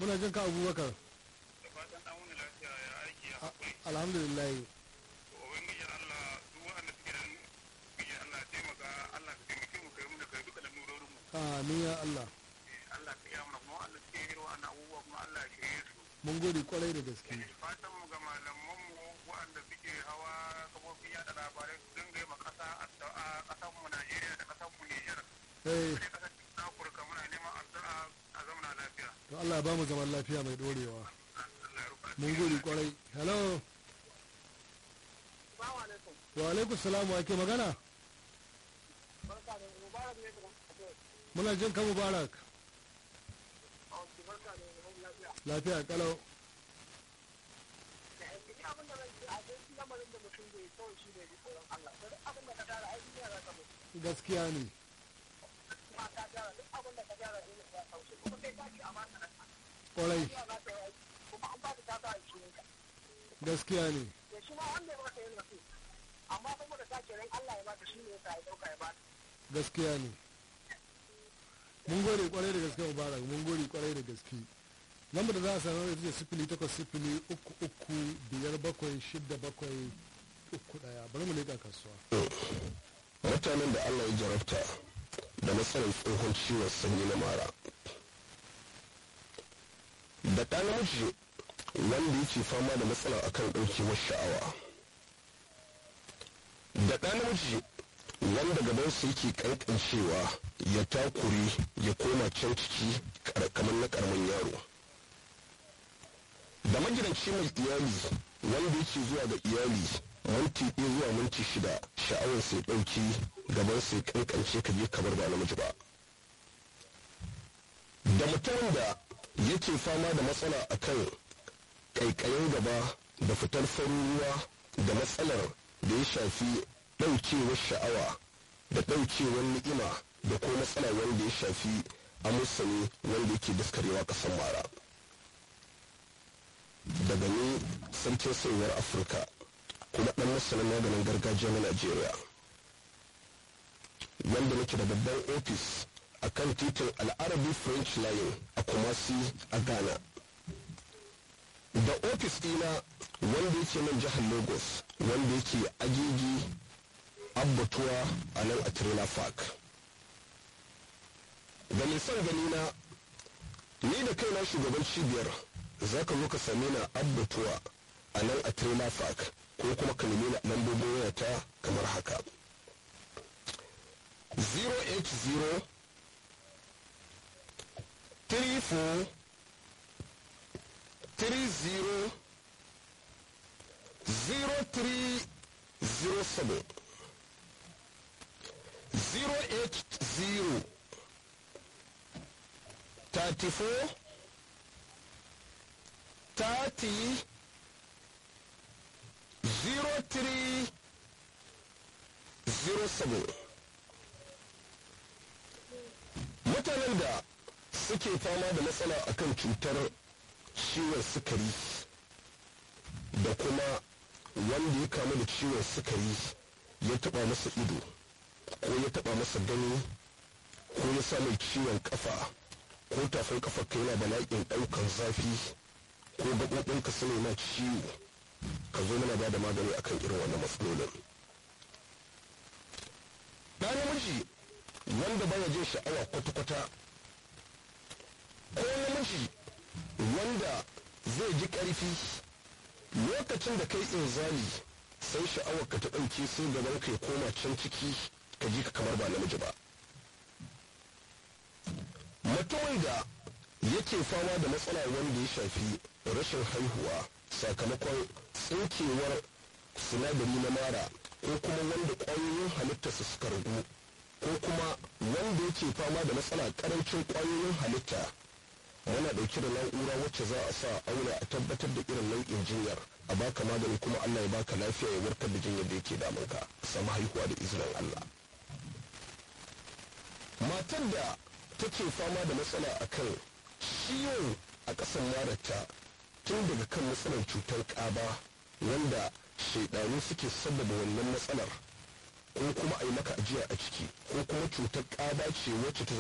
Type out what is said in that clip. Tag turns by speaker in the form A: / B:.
A: muna jin ka abubakar
B: da fatan an wuni lafiya ya aiki ya haƙuri
A: alhamdulillah
B: to ubangiji Allah duk wanda suke nan ubangiji Allah ya taimaka Allah ka taimake mu kai mu da kai duka lamurorin mu
A: amin ya Allah
B: Allah ka iya mana kuma Allah suke irin wannan abubuwa kuma Allah ya shirye su
A: mun gode kwarai da gaske
B: fatan mu ga malaman mu waɗanda suke hawa kafofin yada labarai su dinga yi ma ƙasa addu'a ƙasar mu Najeriya da ƙasar mu Niger
A: eh
B: da ƙasar Afirka muna neman addu'a a zamana lafiya
A: to Allah ya ba mu zaman lafiya mai dorewa
B: Allah ya rufa
A: mun gode kwarai hello
C: Assalamu alaikum.
A: wa alaikum salam wa ke magana
C: Barka da Mubarak ne da Ake.
A: muna jin ka mubarak
C: Auki barka da mun lafiya.
A: lafiya kalau
C: Da aiki ni abin da zan ce a cikin lamarin da mutum bai kawai shi ne tsoron Allah. Da duk abin da ka tara aiki ne za ka mutu.
A: gaskiya ne
C: Kuma ka tara duk abin da ka tara ne za ka wuce. Kuma kai ka ci amana na ka.
A: kwarai
C: Kuma za ka yi aiki. Kuma an ba ka ta ta aiki ne ka.
A: gaskiya ne
C: Da shi ma wanda ya baka yin nasu. Amma saboda ta ce ran Allah ya baka shi ne ya sa ya dauka ya baka.
A: gaskiya ne mun gode kwarai da gaske mubarak mun gode kwarai da gaske lambar da za a sanar da ita ce sifili takwas sifili uku uku biyar bakwai shidda bakwai uku daya bari mu leƙa kasuwa
D: mutanen da Allah ya jarabta da matsalar tsohon ciwon sanyi na mara da ɗa namiji wanda yake fama da matsala akan ɗaukewar sha'awa da ɗa namiji wanda gabansa yake ƙanƙancewa ya takure ya koma can ciki kamar na ƙaramin yaro da magidanci mai iyali wanda yake zuwa ga iyali minti ɗaya zuwa minti shida sha'awar sai ɗauki gaban sai kankance ka je kamar ba namiji ba da mutumin da yake fama da matsala akan ƙaiƙayin gaba da fitar farin ruwa da matsalar da ya shafi ɗaukewar sha'awa da ɗaukewar ni'ima da ko matsala wanda ya shafi amusani wanda yake daskarewa ƙasar mara daga ni sarkin sayuwar afirka kuma ɗan masanin maganin gargajiya na najeriya wanda nake da babban ofis a kan titin al'arabi french line a kumasi a ghana da ofis ɗina wanda yake nan jihar lagos wanda yake agigi abbatuwa a nan a trailer park da mai son gani na ni da kaina shugaban cibiyar za ka zo ka same ni a abbatuwa a nan a trailer park ko kuma ka nemi lambobin wayata kamar haka 080 34 30 0307 080 34 30 0307 mutanen da suke fama da matsala akan cutar ciwon sukari da kuma wanda ya kamu da ciwon sukari ya taba masa ido ko ya taba masa gani ko ya sa mai ciwon kafa ko tafin kafa ka yana bala'in daukan zafi ko gaɓoɓinka su ma ciwo ka zo mana ba da magani akan irin wannan matsalolin ɗa namiji wanda baya jin sha'awa kwata-kwata ko namiji wanda zai ji ƙarfi lokacin da kai inzali sai sha'awar ka ta ɗauke sai gaban ka ya koma can ciki ka ji ka kamar ba namiji ba mutumin da yake fama da matsala wanda ya shafi rashin haihuwa sakamakon tsinkewar sinadari na mara ko kuma wanda ƙwayoyin halittarsa suka ragu ko kuma wanda yake fama da matsala ƙarancin ƙwayoyin halitta muna ɗauke da na'ura wacce za a sa aure a tabbatar da irin nau'in jinyar a baka magani kuma allah ya baka lafiya ya warkar da jinyar da yake damunka ka samu haihuwa da izinin allah matar da take fama da matsala akan ciwon a ƙasan marata tun daga kan matsalar cutar ƙaba wanda shaidanu suke sabbaba wannan matsalar ko kuma a yi maka ajiya a ciki ko kuma cutar ƙaba ce wacce ta